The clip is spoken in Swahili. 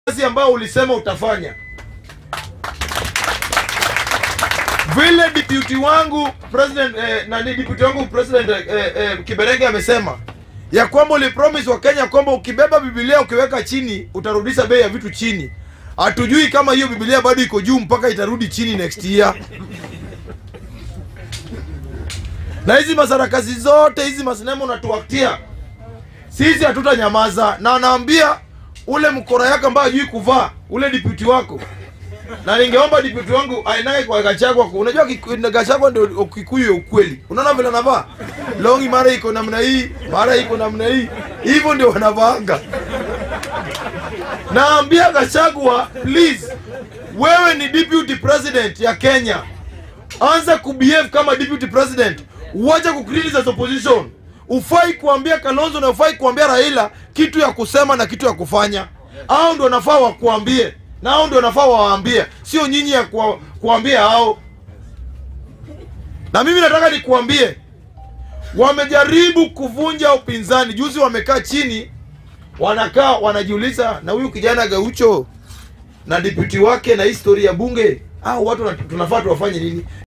kazi ambayo ulisema utafanya. Vile deputy wangu president eh, nani deputy wangu president eh, eh, Kiberenge amesema ya kwamba ulipromise wa Kenya kwamba ukibeba Biblia ukiweka chini utarudisha bei ya vitu chini. Hatujui kama hiyo Biblia bado iko juu mpaka itarudi chini next year. Na hizi masarakasi zote hizi masinema unatuaktia sisi hatutanyamaza, na naambia ule mkora yako ambaye hajui kuvaa ule deputy wako, na ningeomba deputy wangu ainaye kwa Gachagua. Unajua Kiku- Gachagua ndio Kikuyu ya ukweli. Unaona vile anavaa longi, mara iko namna hii, mara iko namna hii, hivyo ndio wanavaanga. Naambia Gachagua, please, wewe ni deputy president ya Kenya, anza kubehave kama deputy president, uache kucriticize opposition. Ufai kuambia Kalonzo na ufai kuambia Raila kitu ya kusema na kitu ya kufanya. Hao ndio wanafaa wakuambie, na hao ndio wanafaa wawaambie, sio nyinyi ya kuwa, kuambia hao. Na mimi nataka nikuambie, wamejaribu kuvunja upinzani. Juzi wamekaa chini, wanakaa wanajiuliza, na huyu kijana Gaucho na deputy wake na historia ya bunge, hao watu na- tunafaa tuwafanye nini?